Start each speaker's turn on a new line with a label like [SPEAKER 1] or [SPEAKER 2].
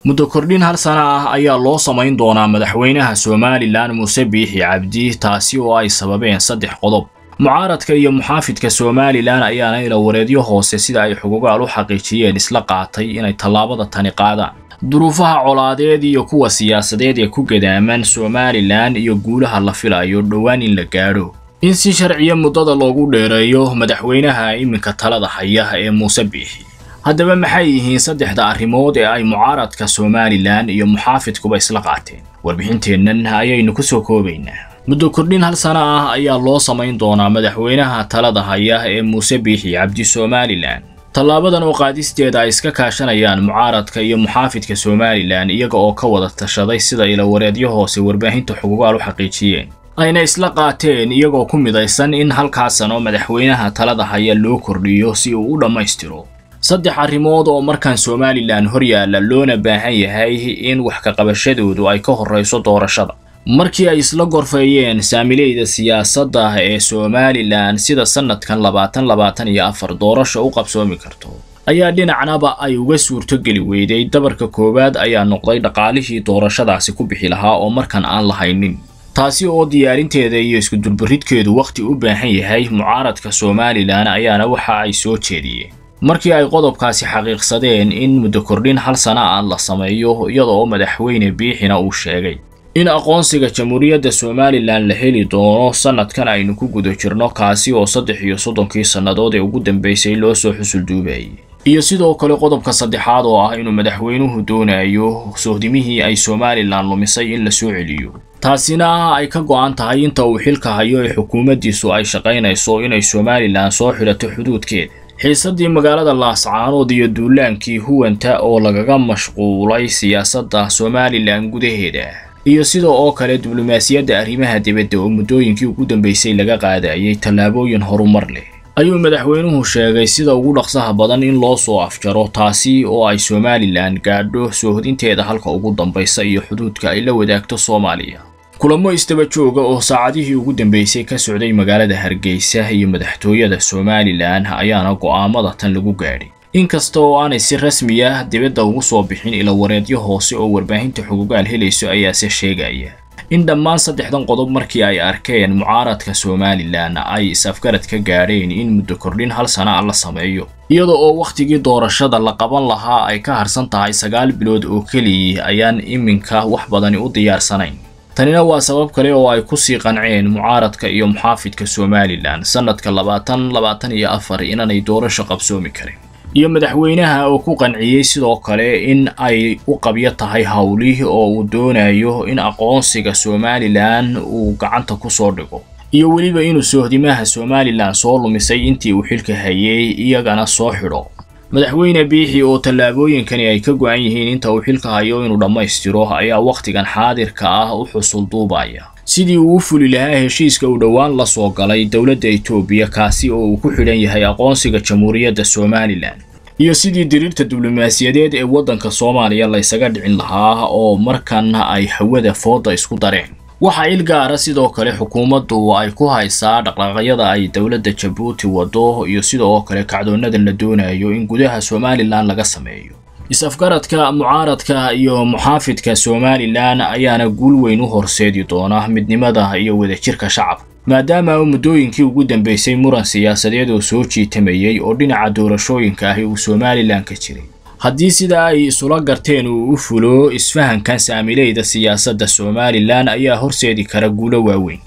[SPEAKER 1] muddo kordhin hal sana ah ayaa loo samayn doonaa madaxweynaha somalilan muuse biixi cabdi taasi oo ay sababeen saddex qodob mucaaradka iyo muxaafidka somalilan ayaana ilawareedyo hoose sida ay xugugaal u xaqiijiyeen isla qaatay inay tallaabada tani qaadaan duruufaha colaadeed iyo kuwa siyaasadeed ee ku gadaaman somalilan iyo guulaha la filayo dhowaan in la gaadho in si sharciya muddada loogu dheereeyo madaxweynaha iminka talada haya ee muuse biixi haddaba maxay yihiin saddexda arrimood ee ay mucaaradka somalilan iyo muxaafidkuba isla qaateen warbixinteennan ayaynu ku soo koobaynaa muddo kordhin hal sana ah ayaa loo samayn doonaa madaxweynaha talada haya ee muuse biixi cabdi somalilan tallaabadan oo qaadisteeda ay iska kaashanayaan mucaaradka iyo muxaafidka somalilan iyaga oo ka wada tashaday sida ilawareedyo hoose warbaahinta xugugaal u xaqiijiyeen ayna isla qaateen iyagoo ku midaysan in halkaas sano madaxweynaha talada haya loo kordhiyo si uu u dhammaystiro saddex arrimood oo markan somalilan hor yaalla loona baahan yahay in wax kaqabashadoodu ay ka horrayso doorashada markii ay isla gorfeeyeen saamileyda siyaasadda ee somalilan sida sannadkan labaatan labaatan iyo afar doorasha u qabsoomi karto ayaa dhinacnaba ay uga suurtogeli weyday dabarka koowaad ayaa noqday dhaqaalihii doorashadaasi ku bixi lahaa oo markan aan lahaynin taasi oo diyaarinteeda iyo iskudulbaridkeedu wakhti u baahan yahay mucaaradka somalilan ayaana waxa ay soo jeediyeen markii ay qodobkaasi xaqiiqsadeen in muddo kordhin hal sana ah la sameeyo iyada oo madaxweyne biixina uu sheegay in aqoonsiga jamhuuriyadda somalilan la heli doono sannadkan aynu ku guda jirno kaasi oo saddex iyo soddonkii sannadood ee ugu dambaysay loo soo xusulduubayay iyo sidoo kale qodobka saddexaad oo ah inuu madaxweynuhu doonayo sohdimihii ay somalilan lumisay in la soo celiyo taasina ay ka go'an tahay inta uu xilka hayo ee xukuumaddiisu ay shaqaynayso inay somalilan soo xidhato xuduudkeeda xiisaddii magaalada laascaanood iyo duulaankii huwanta oo lagaga mashquulay siyaasadda somalilan gudaheeda iyo sida oo kale diblomaasiyadda arrimaha dibadda oo muddooyinkii ugu dambaysay laga qaadayay tallaabooyin horumar leh ayuu madaxweynuhu sheegay sida ugu dhaqsaha badan in loo soo afjaro taasi oo ay somalilan gaadho soohodinteeda halka ugu dambaysa iyo xuduudka ay la wadaagto soomaaliya kulamo istaba jooga oo saacadihii ugu dambaysay ka socday magaalada hargeysa iyo madaxtooyada somalilan ayaana go'aamada tan lagu gaadhay inkasta oo aanay si rasmi ah dibadda ugu soo bixin ilawareedyo hoose oo warbaahinta xugugaal helayso ayaase sheegaya in dhammaan saddexdan qodob markii ay arkeen mucaaradka somalilan ay is-afgarad ka gaadheen in muddo kordhin hal sana a la sameeyo iyada oo wakhtigii doorashada la qaban lahaa ay ka harsan tahay sagaal bilood oo keliya ayaan iminka wax badani u diyaarsanayn tanina waa sabab kale oo ay ku sii qanceen mucaaradka iyo muxaafidka somalilan sannadka labaatan labaatan iyo afar inaanay doorasho qabsoomi karin iyo madaxweynaha oo ku qanciyey sidoo kale in ay u qabyo tahay howlih oo uu doonayo in aqoonsiga somalilan uu gacanta ku soo dhigo iyo weliba inuu soohdimaha somalilan soo lumisay intii uu xilka hayay iyagana soo xidho madaxweyne biixi oo tallaabooyinkani ay ka go-an yihiin inta uu xilka hayo inuu dhammaystiro ayaa wakhtigan xaadirka ah u xusul duubaya sidii uu u fuli lahaa heshiiska uu dhowaan la soo galay dowladda etoobiya kaasi oo uu ku xidhan yahay aqoonsiga jamhuuriyadda somalilan iyo sidii diriirta diblomaasiyadeed ee waddanka soomaaliya laysaga dhicin lahaa oo markan ay hawada fooda isku dareen waxaa il gaara sidoo kale xukuumaddu ay ku haysaa dhaqdhaqaaqyada ay dowladda jabuuti waddo iyo sidoo kale kacdoonadan la doonayo in gudaha somalilan laga sameeyo is-afgaradka mucaaradka iyo muxaafidka somalilan ayaana guul weyn u horseedi doona midnimada iyo wadajirka shacabka maadaama uu muddooyinkii ugu dambaysay muran siyaasadeed oo soo jiitamayey oo dhinaca doorashooyinka ahi uu somalilan ka jiray haddii sidaa ay isula garteen uu u fulo isfahankan saamileyda siyaasadda somalilan ayaa horseedi kara guulo waaweyn